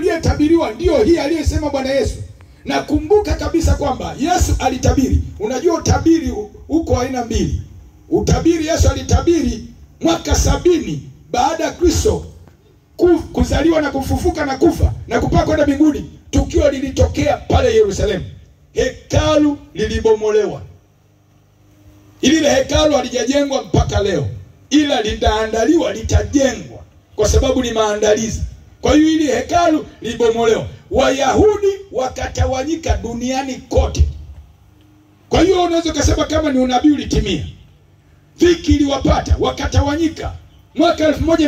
iliyetabiriwa ndiyo hii aliyesema Bwana Yesu. Na kumbuka kabisa kwamba Yesu alitabiri. Unajua utabiri uko aina mbili. Utabiri Yesu alitabiri mwaka sabini baada ya Kristo ku- kuzaliwa na kufufuka na kufa na kupaa kwenda mbinguni. Tukio lilitokea pale Yerusalemu, hekalu lilibomolewa. Lile hekalu halijajengwa mpaka leo, ila litaandaliwa, litajengwa kwa sababu ni maandalizi. Kwa hiyo hili hekalu lilibomolewa, Wayahudi wakatawanyika duniani kote. Kwa hiyo unaweza ukasema kama ni unabii ulitimia. Dhiki iliwapata wakatawanyika. Mwaka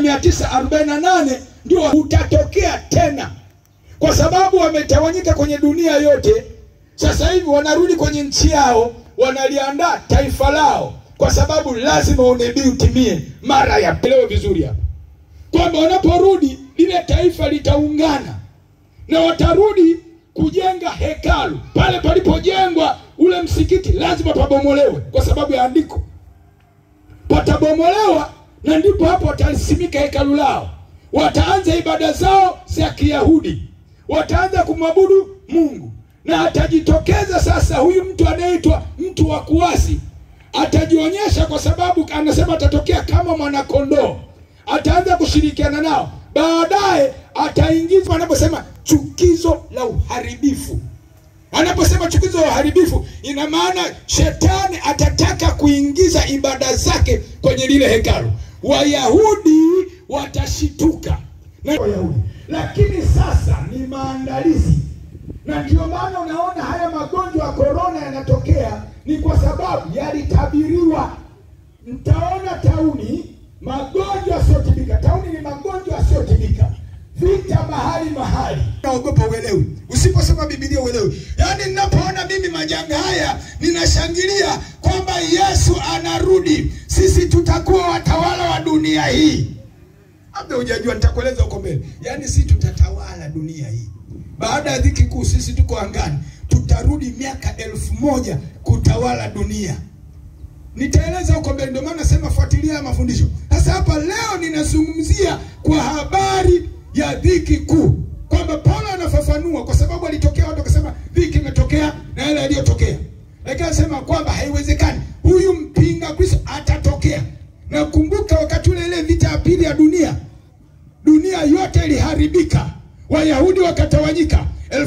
1948 ndio utatokea tena, kwa sababu wametawanyika kwenye dunia yote. Sasa hivi wanarudi kwenye nchi yao, wanaliandaa taifa lao, kwa sababu lazima unabii utimie mara ya pelewe vizuri hapa, kwamba wanaporudi lile taifa litaungana na watarudi kujenga hekalu pale palipojengwa ule msikiti, lazima pabomolewe kwa sababu ya andiko patabomolewa na ndipo hapo watalisimika hekalu lao. Wataanza ibada zao za Kiyahudi, wataanza kumwabudu Mungu, na atajitokeza sasa huyu mtu anayeitwa mtu wa kuasi, atajionyesha kwa sababu anasema atatokea kama mwanakondoo, ataanza kushirikiana nao, baadaye ataingizwa, anaposema chukizo la uharibifu Anaposema chukizo la uharibifu, ina maana shetani atataka kuingiza ibada zake kwenye lile hekalu. Wayahudi watashituka na Wayahudi, lakini sasa ni maandalizi, na ndio maana unaona haya magonjwa ya korona yanatokea, ni kwa sababu yalitabiriwa. Mtaona tauni, magonjwa yasiyotibika. Tauni ni magonjwa yasiyotibika, vita mahali mahali. Naogopa uelewi, usiposoma Biblia uelewi. Yaani ninapoona mimi majanga haya ninashangilia kwamba Yesu anarudi, sisi tutakuwa watawala wa dunia hii. Labda hujajua, nitakueleza huko mbele. Yaani sisi tutatawala dunia hii baada ya dhiki kuu. Sisi tuko angani, tutarudi miaka elfu moja kutawala dunia nitaeleza huko mbele. Ndio maana nasema fuatilia mafundisho. Sasa hapa leo ninazungumzia kwa habari ya dhiki kuu, kwamba Paulo anafafanua, kwa sababu alitokea watu wakasema dhiki imetokea na yale yaliyotokea, lakini anasema kwamba haiwezekani, huyu mpinga Kristo atatokea. Na kumbuka wakati ule ile vita ya pili ya dunia, dunia yote iliharibika, Wayahudi wakatawanyika,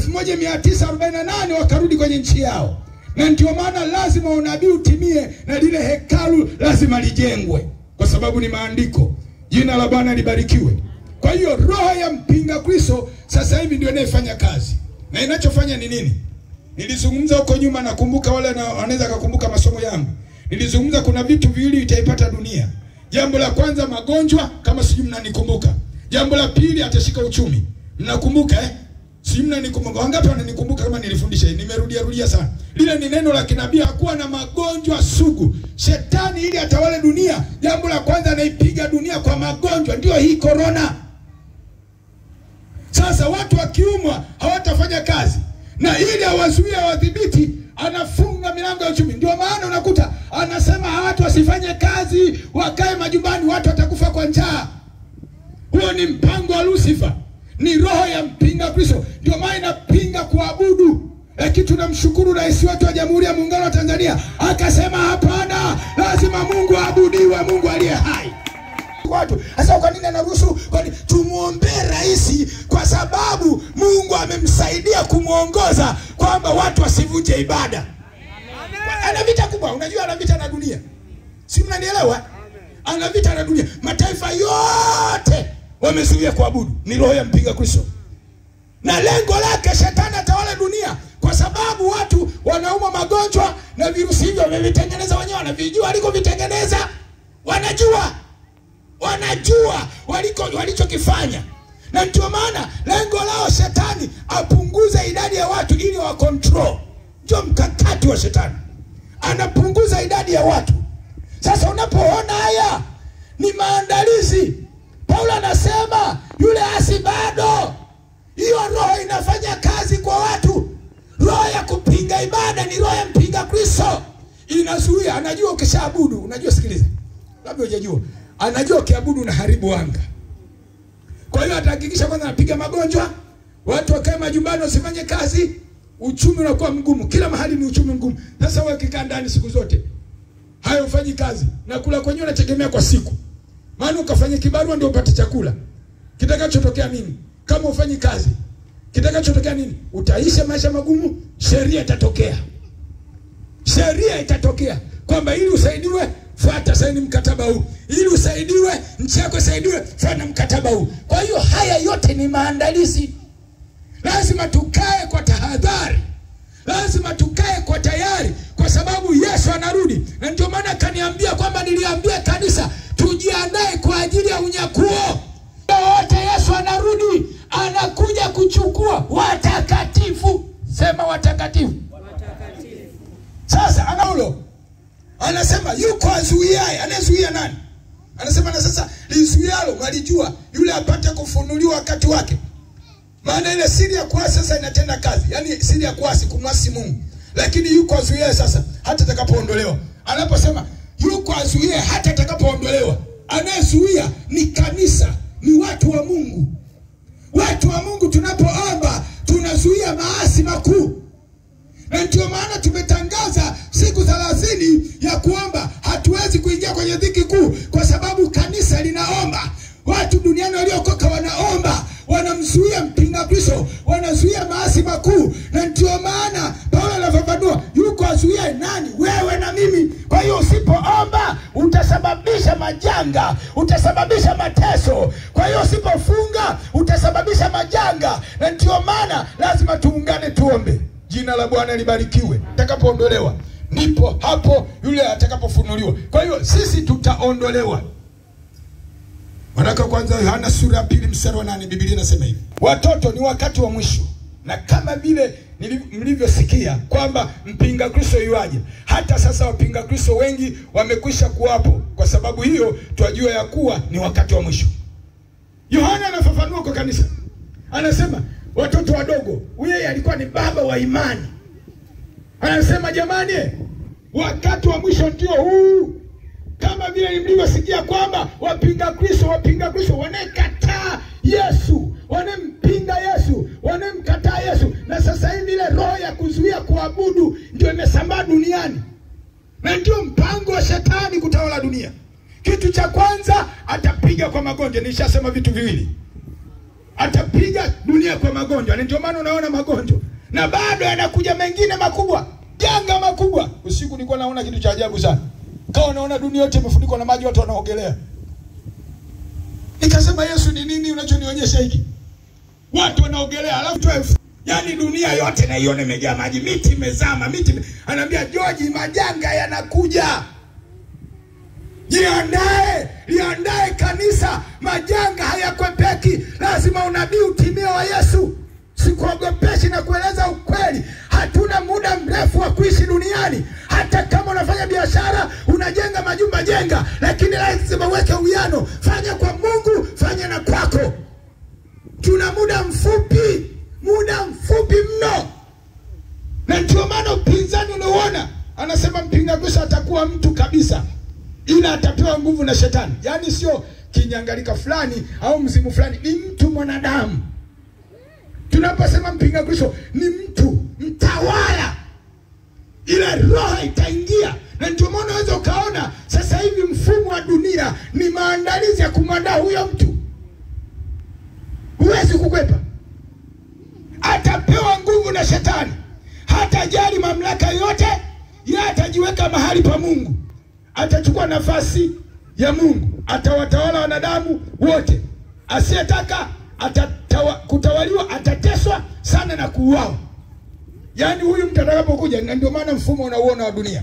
1948 wakarudi kwenye nchi yao na ndio maana lazima unabii utimie na lile hekalu lazima lijengwe, kwa sababu ni maandiko. Jina la Bwana libarikiwe. Kwa hiyo roho ya mpinga Kristo sasa hivi ndio inayefanya kazi, na inachofanya ni nini? Nilizungumza huko nyuma, nakumbuka wale na- wanaweza kukumbuka masomo yangu. Nilizungumza kuna vitu viwili vitaipata dunia. Jambo la kwanza magonjwa, kama sijui mnanikumbuka. Jambo la pili atashika uchumi, mnakumbuka eh? Si mnanikumbuka? Wangapi wananikumbuka kama nilifundisha hii? Nimerudia rudia sana. Lile ni neno la kinabii, hakuwa na magonjwa sugu. Shetani ili atawale dunia, jambo la kwanza anaipiga dunia kwa magonjwa, ndio hii korona. Sasa watu wakiumwa hawatafanya kazi, na ili awazuie wadhibiti, anafunga milango ya uchumi. Ndio maana unakuta anasema watu wasifanye kazi, wakae majumbani, watu watakufa kwa njaa. Huo ni mpango wa Lucifer, ni roho ya mpinga Kristo. Ndio maana inapinga kuabudu. Lakini tunamshukuru rais wetu wa Jamhuri ya Muungano wa Tanzania akasema, hapana, lazima Mungu aabudiwe, Mungu aliye hai watu sasa. Kwa nini anaruhusu? Kwani tumwombee rais, kwa sababu Mungu amemsaidia kumwongoza kwamba watu wasivunje ibada. Ana vita kubwa, unajua ana vita na dunia, si mnanielewa? Ana vita na dunia, mataifa yote wamezuia kuabudu. Ni roho ya mpinga Kristo, na lengo lake shetani atawala dunia, kwa sababu watu wanaumwa magonjwa na virusi hivyo wamevitengeneza wenyewe, wanavijua walikovitengeneza, wanajua wanajua waliko walichokifanya, na ndio maana lengo lao shetani apunguze idadi ya watu ili wa control. Ndio mkakati wa shetani, anapunguza idadi ya watu. Sasa unapoona haya ni maandalizi. Paulo anasema yule asi bado, hiyo roho inafanya kazi kwa watu. Roho ya kupinga ibada ni roho ya mpinga Kristo, inazuia. Anajua ukishaabudu, unajua, sikiliza, labda hujajua anajua ukiabudu unaharibu anga. Kwa hiyo atahakikisha kwanza anapiga magonjwa, watu wakae majumbani wasifanye kazi, uchumi unakuwa mgumu, kila mahali ni uchumi mgumu. Sasa wewe ukikaa ndani siku zote hayo ufanyi kazi na kula kwenyewe unategemea kwa siku, maana ukafanya kibarua ndio upate chakula. Kitakachotokea nini kama ufanyi kazi? Kitakachotokea nini? Utaisha maisha magumu, sheria itatokea, sheria itatokea kwamba ili usaidiwe fuata saini mkataba huu, ili usaidiwe nchi yako isaidiwe, fuata mkataba huu. Kwa hiyo haya yote ni maandalizi. Lazima tukae kwa tahadhari, lazima tukae kwa tayari, kwa sababu Yesu anarudi, na ndio maana akaniambia kwamba niliambia kanisa tujiandae kwa ajili ya unyakuo. Wote Yesu anarudi, anakuja kuchukua watakatifu. Sema watakatifu. Sasa anaulo anasema yuko azuiaye. Anayezuia nani? Anasema na sasa lizuialo mwalijua, yule apate kufunuliwa wakati wake. Maana ile siri ya kuasi sasa inatenda kazi, yaani siri ya kuasi, kumwasi Mungu. Lakini yuko azuiaye sasa hata atakapoondolewa. Anaposema yuko azuiaye hata atakapoondolewa, anayezuia ni kanisa, ni watu wa Mungu. Watu wa Mungu tunapoomba tunazuia maasi makuu na ndio maana tumetangaza siku thelathini ya kuomba. Hatuwezi kuingia kwenye dhiki kuu kwa sababu kanisa linaomba. Watu duniani waliokoka wanaomba, wanamzuia mpinga Kristo, wanazuia maasi makuu. Na ndio maana Paulo anafafanua, yuko azuia nani? Wewe na mimi. Kwa hiyo usipoomba utasababisha majanga, utasababisha mateso. Kwa hiyo usipofunga utasababisha majanga, na ndio maana lazima tuungane, tuombe. Jina la Bwana libarikiwe. Atakapoondolewa ndipo hapo yule atakapofunuliwa. Kwa hiyo sisi tutaondolewa. Waraka kwanza Yohana sura ya pili mstari wa nane Biblia inasema hivi, watoto, ni wakati wa mwisho, na kama vile mlivyosikia kwamba mpinga Kristo yuaje, hata sasa wapinga Kristo wengi wamekwisha kuwapo. Kwa sababu hiyo twajua ya kuwa ni wakati wa mwisho. Yohana anafafanua kwa kanisa, anasema watoto wadogo, yeye alikuwa ni baba wa imani. Anasema jamani, wakati wa mwisho ndio huu, kama vile mlivyosikia kwamba wapinga Kristo wapinga Kristo wanayekataa Yesu, wanempinga Yesu, wanemkataa Yesu, na sasa hivi ile roho ya kuzuia kuabudu ndio imesambaa duniani, na ndio mpango wa shetani kutawala dunia. Kitu cha kwanza atapiga kwa magonjwa. Nishasema vitu viwili atapiga dunia kwa magonjwa, na ndio maana unaona magonjwa, na bado yanakuja mengine makubwa, janga makubwa. Usiku nilikuwa naona kitu cha ajabu sana, kawa naona dunia yote imefunikwa na maji, watu wanaogelea. Nikasema, Yesu, ni nini unachonionyesha hiki? Watu wanaogelea, alafu tu yaani dunia yote naiona imejaa maji, miti imezama, miti anaambia George, majanga yanakuja Jiandae, liandae kanisa, majanga hayakwepeki. Lazima unabii utimie wa Yesu. Sikuogopeshi na kueleza ukweli. Hatuna muda mrefu wa kuishi duniani. Hata kama unafanya biashara, unajenga majumba, jenga, lakini lazima uweke uwiano. Fanya kwa Mungu, fanya na kwako. Tuna muda mfupi, muda mfupi mno, na ndio maana upinzani unaoona, anasema mpinga Kristo atakuwa mtu kabisa ila atapewa nguvu na shetani. Yaani sio kinyangalika fulani au mzimu fulani, ni mtu mwanadamu. Tunaposema mpinga Kristo ni mtu mtawala, ile roho itaingia, na ndio maana unaweza ukaona sasa hivi mfumo wa dunia ni maandalizi ya kumwandaa huyo mtu. Huwezi kukwepa, atapewa nguvu na shetani, hatajali mamlaka yote, yeye atajiweka mahali pa Mungu atachukua nafasi ya Mungu, atawatawala wanadamu wote. Asiyetaka atatawa, kutawaliwa atateswa sana na kuuawa. Yaani huyu mtu atakapokuja, na ndio maana mfumo unauona wa dunia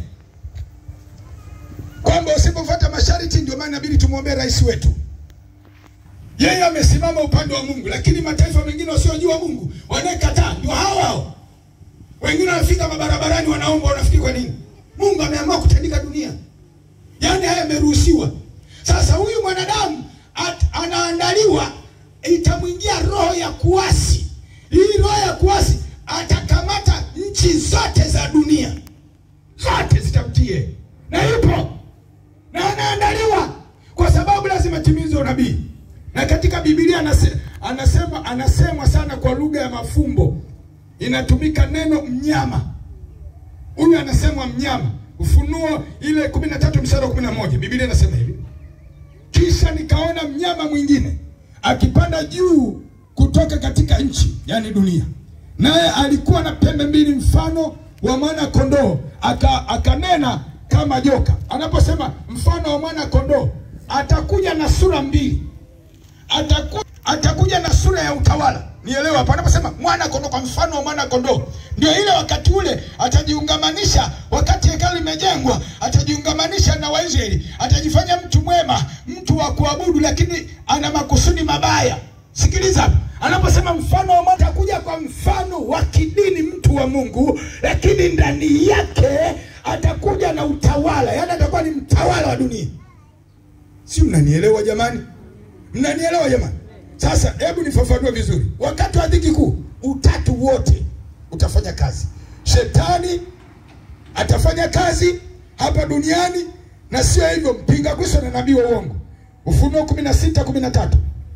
kwamba usipofuata masharti, ndio maana inabidi tumwombee rais wetu. Yeye amesimama upande wa Mungu, lakini mataifa mengine wasiojua Mungu wanayekataa ndio hao hao. Wengine wanafika mabarabarani wanaomba, wanafikiri kwa nini? Mungu ameamua kutandika dunia Yaani haya yameruhusiwa. Sasa huyu mwanadamu anaandaliwa, itamwingia roho ya kuasi. Hii roho ya kuasi atakamata nchi zote za dunia, zote zitamtie, na yupo na anaandaliwa, kwa sababu lazima timize unabii. Na katika Biblia anase, anasema anasemwa sana kwa lugha ya mafumbo inatumika neno mnyama. Huyu anasemwa mnyama. Ufunuo ile kumi na tatu mstari wa kumi na moja Biblia inasema hivi, kisha nikaona mnyama mwingine akipanda juu kutoka katika nchi, yani dunia, naye alikuwa na pembe mbili mfano wa mwana kondoo, aka akanena kama joka. Anaposema mfano wa mwana kondoo, atakuja na sura mbili, ataku, atakuja na sura ya utawala. Nielewa hapo, anaposema mwana kondoo, kwa mfano wa mwana kondoo, ndio ile wakati ule atajiungamanisha, wakati hekalu limejengwa, atajiungamanisha na Waisraeli, atajifanya mtu mwema, mtu wa kuabudu, lakini ana makusudi mabaya. Sikiliza hapa, anaposema mfano wa mwana, atakuja kwa mfano wa kidini, mtu wa Mungu, lakini ndani yake atakuja na utawala, yaani atakuwa ni mtawala wa dunia. Si mnanielewa jamani? Mnanielewa jamani? Sasa hebu nifafanue vizuri. Wakati wa dhiki kuu, utatu wote utafanya kazi. Shetani atafanya kazi hapa duniani, na sio hivyo, mpinga Kristo na nabii wa uongo. Ufunuo kumi na sita kumi na tatu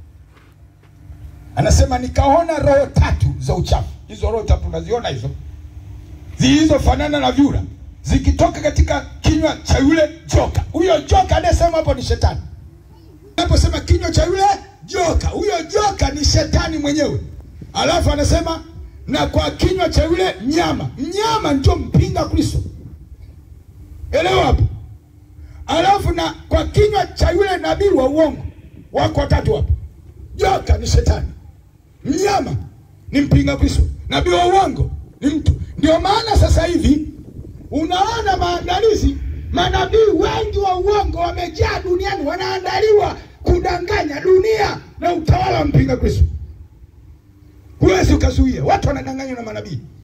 anasema nikaona roho tatu za uchafu. Hizo roho tatu unaziona hizo, zilizofanana na vyura zikitoka katika kinywa cha yule joka. Huyo joka anayesema hapo ni shetani. Anaposema kinywa cha yule joka, huyo joka ni shetani mwenyewe. Alafu anasema na kwa kinywa cha yule mnyama. Mnyama ndio mpinga Kristo, elewa hapo. Alafu na kwa kinywa cha yule nabii wa uongo. Wako watatu hapo. Joka ni shetani, mnyama ni mpinga Kristo, nabii wa uongo ni mtu. Ndio maana sasa hivi unaona maandalizi, manabii wengi wa uongo wamejaa duniani, wanaandaliwa kudanganya dunia na utawala wa mpinga Kristo. Huwezi ukazuia, watu wanadanganywa na manabii.